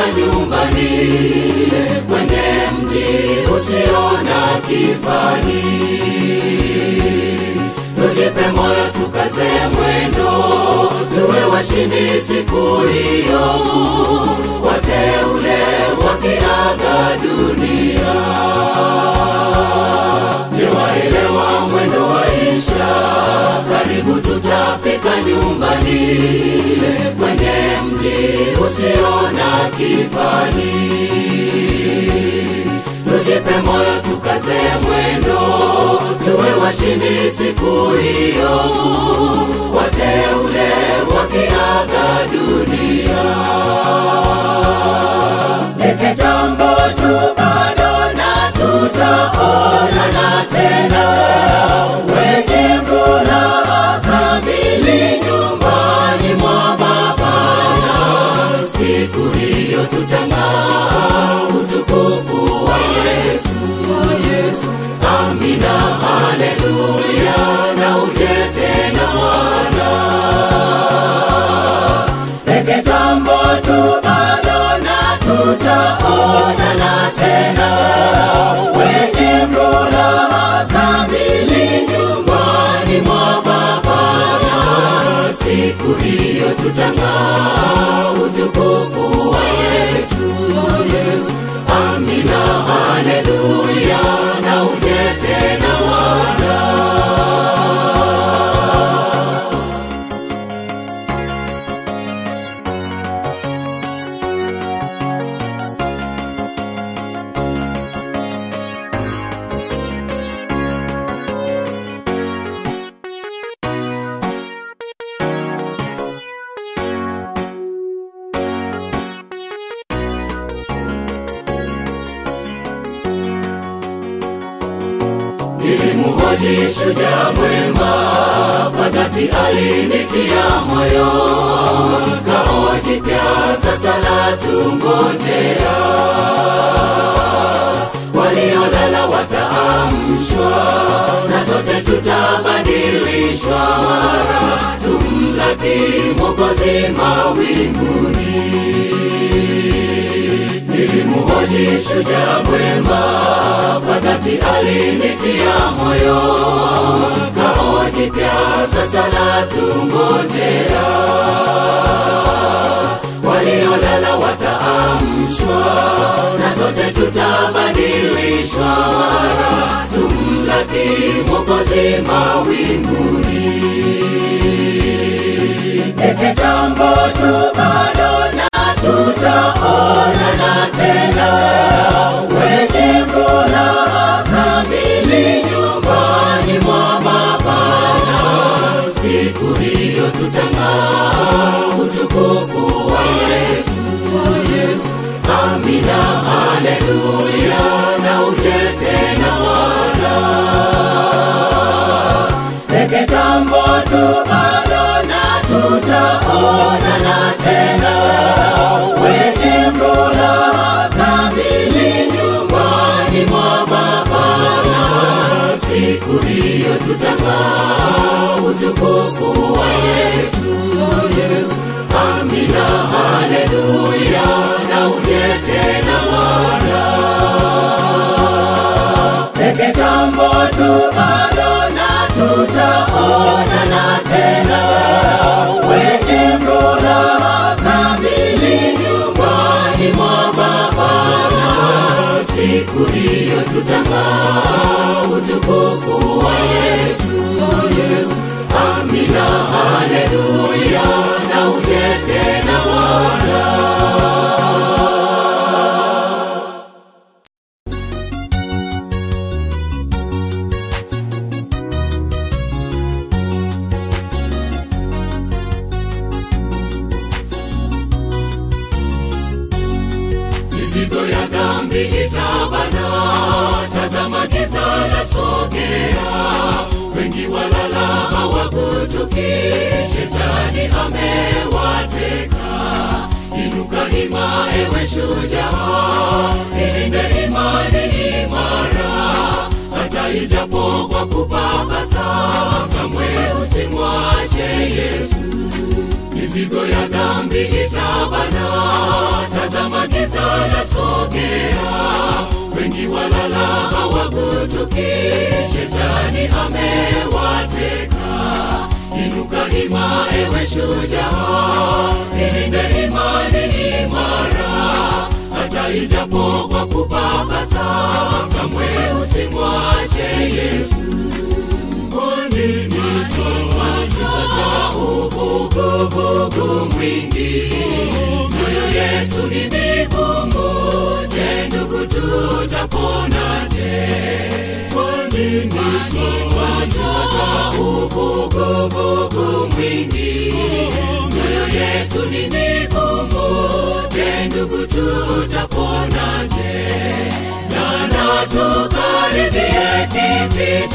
nyumbani kwenye mji usio na kifani. Tujipe moyo, tukaze mwendo, tuwe washindi siku hiyo, wateule wakiaga dunia. Je, waelewa mwendo waisha? Karibu tutafika nyumbani kwenye mji usio na kifani. Tujipe moyo, tukaze mwendo, tuwe washindi siku hiyo, wateule wakiaga dunia. Ni kitambo tu bado na tutaonana tena, wenye furaha kamili nyumbani mwa Baba. Siku hiyo tutang'aa utukufu wa Yesu. Amina, haleluya, na uje tena Bwana. Ni kitambo tu bado na tutaonana tena, wenye furaha kamili nyumbani mwa Baba. Siku hiyo tutang'aa utukufu wa Yesu. Amina, haleluya, na uje tena Bwana. Nilimhoji shujaa mwema, kwa dhati alinitia moyo. Kao jipya sasa la tungojea, waliolala wataamshwa, na sote tutabadilishwa, tumlaki Mwokozi mawinguni. Nilimhoji shujaa mwema, kwa dhati alinitia moyo. Kao jipya sasa la tungojea, waliolala wataamshwa, na sote tutabadilishwa, tumlaki Mwokozi mawinguni. Ni kitambo tu bado na tutaonana tena, wenye furaha kamili nyumbani mwa Baba. Siku hiyo tutang'aa utukufu wa Yesu. Amina, haleluya, na uje tena Bwana. Ni kitambo tu bado na tutaonana tena, wenye furaha kamili nyumbani mwa Baba. Siku hiyo tutang'aa utukufu wa Yesu. Amina, haleluya, na uje tena Bwana. Ni kitambo tu bado na tutaonana tena, wenye furaha kamili nyumbani mwa Baba. Siku hiyo tutang'aa utukufu wa Yesu. Amina, haleluya, na uje tena Bwana. mizigo ya dhambi itabana, tazama giza la sogea, wengi walala hawakutuki, shetani amewateka. Inuka ima, ewe shujaa, ilinde imani imara, hata ijapo kwa kupapasa, kamwe usimwache Yesu mizigo ya dhambi itabana, tazama tazama giza la sogea, wengi walala hawagutuki, shetani amewateka. Inuka hima, ewe shujaa, ilinde imani imara, hata ijapo kwa kupapasa, kamwe usimwache Yesu. Kwani ni kichwa cha uvuguvugu mwingi, mioyo yetu ni migumu. Je, ndugu, tutaponaje? Kwani ni kichwa cha uvuguvugu mwingi, mioyo yetu ni migumu. Je, ndugu, tutaponaje? Nana tukaribie kiti